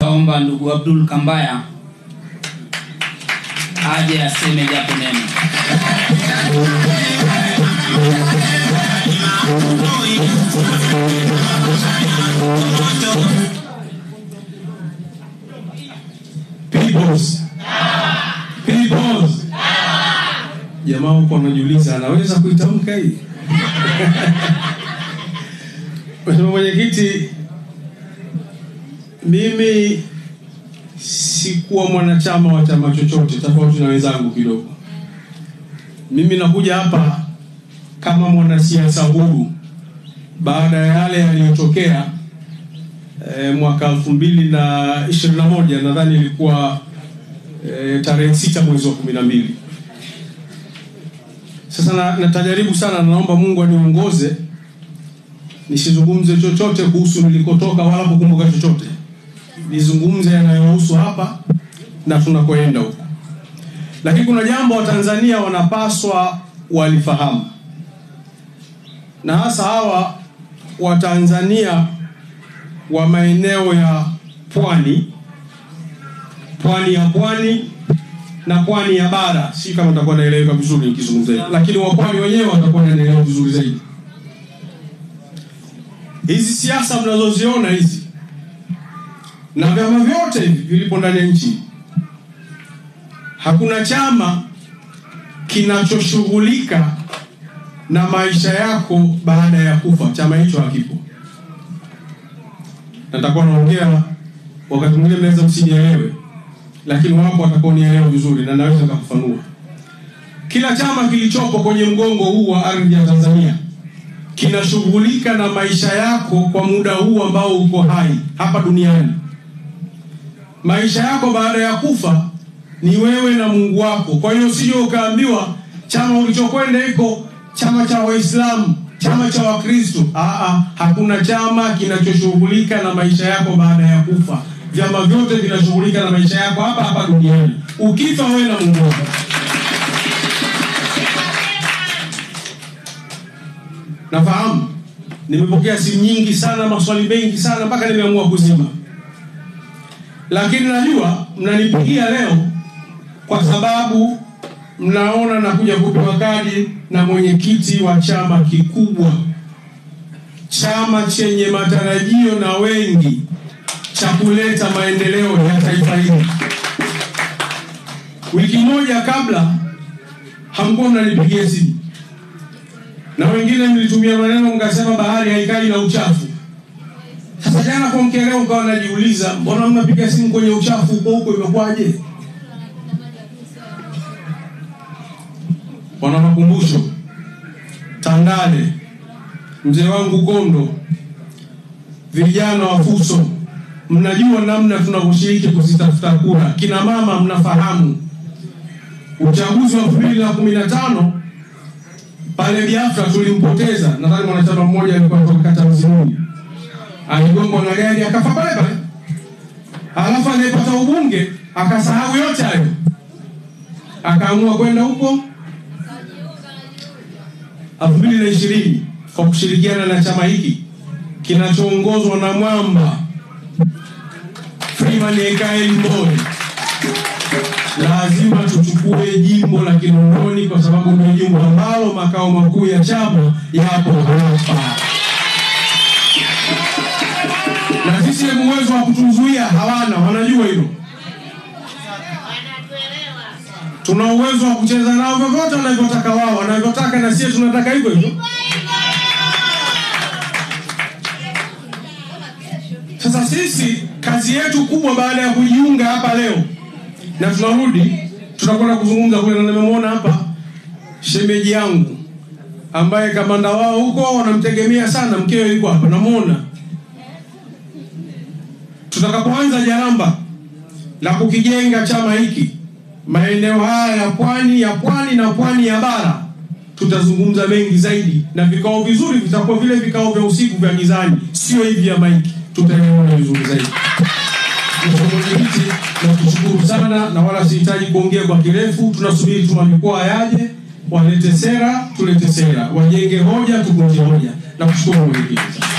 nitaomba ndugu abdul kambaya aje aseme japo neno Peoples. Peoples. Jamaa huko anajiuliza anaweza kuitamka hii? Mheshimiwa Mwenyekiti, mimi sikuwa mwanachama wa chama chochote tofauti na wenzangu kidogo. Mimi nakuja hapa kama mwanasiasa huru baada ya yale yaliyotokea e, mwaka elfu mbili na ishirini na moja nadhani ilikuwa e, tarehe sita mwezi wa kumi na mbili. Sasa na, natajaribu sana, naomba Mungu aniongoze nisizungumze chochote kuhusu nilikotoka wala kukumbuka chochote, nizungumze yanayohusu hapa na tunakoenda huko. Lakini kuna jambo Watanzania wanapaswa walifahamu, na hasa hawa Watanzania wa maeneo ya pwani, pwani ya pwani na pwani ya bara. Si kama nitakuwa naeleweka vizuri nikizungumza hivi, lakini wapwani wenyewe watakuwa wanaelewa vizuri zaidi. Hizi siasa mnazoziona hizi na vyama vyote hivi vilipo ndani ya nchi, hakuna chama kinachoshughulika na maisha yako baada ya kufa. Chama hicho hakipo. Natakuwa naongea wakati mwingine mnaweza msinielewe, lakini wapo watakaonielewa vizuri na naweza kufafanua. Kila chama kilichopo kwenye mgongo huu wa ardhi ya Tanzania kinashughulika na maisha yako kwa muda huu ambao uko hai hapa duniani. Maisha yako baada ya kufa ni wewe na Mungu wako. Kwa hiyo usije ukaambiwa chama ulichokwenda iko chama cha Waislamu, chama cha Wakristo. Aa, hakuna chama kinachoshughulika na maisha yako baada ya kufa. Vyama vyote vinashughulika na maisha yako hapa hapa duniani. Ukifa wewe na Mungu wako. Nafahamu nimepokea simu nyingi sana, maswali mengi sana, mpaka nimeamua kuzima, lakini najua mnanipigia leo kwa sababu mnaona nakuja kupewa kadi na mwenyekiti wa chama kikubwa, chama chenye matarajio na wengi, cha kuleta maendeleo ya taifa hili. Wiki moja kabla hamkuwa mnanipigia simu na wengine mlitumia maneno mkasema bahari haikai na uchafu. Sasa jana kwa mkeleo ukawa najiuliza, mbona mnapiga simu kwenye uchafu huko huko, imekwaje? Wana makumbusho Tandale, mzee wangu Kondo, vijana wa Fuso, mnajua namna tunavyoshiriki kuzitafuta kura. Kina mama mnafahamu uchaguzi wa elfu mbili na kumi na tano pale Biafra tulimpoteza, nadhani mwanachama mmoja alikuwa kutoka kata Mzimuni, aligongwa na gari akafa pale pale, alafu anayepata ubunge akasahau yote hayo, akaamua kwenda huko elfu mbili na ishirini kwa kushirikiana na chama hiki kinachoongozwa na mwamba Freeman Aikaeli Mbowe lazima tuchukue jimbo la Kinondoni kwa sababu ndio jimbo ambalo makao makuu ya chama yapo hapa, na sisi uwezo wa kutuzuia hawana, wanajua hilo. Tuna uwezo wa kucheza nao vyovyote wanavyotaka wao, wanavyotaka na sisi tunataka hivyo hivyo. Sasa sisi kazi yetu kubwa baada ya kujiunga hapa leo na tunarudi tutakwenda kuzungumza kule, na nimemwona hapa shemeji yangu ambaye kamanda wao huko wanamtegemea sana, mkewe yuko hapa, namwona. Tutakapoanza jaramba la kukijenga chama hiki maeneo haya ya pwani ya pwani na pwani ya bara, tutazungumza mengi zaidi, na vikao vizuri vitakuwa vile vikao vya usiku vya gizani, sio hivi ya maiki, tutaelewana vizuri zaidi. Mwenyekiti, nakushukuru sana na wala sihitaji kuongea kwa kirefu. Tunasubiri tu majukwaa yaje, walete sera, tulete sera, wajenge hoja, tuvunje hoja. Nakushukuru mwenyekiti.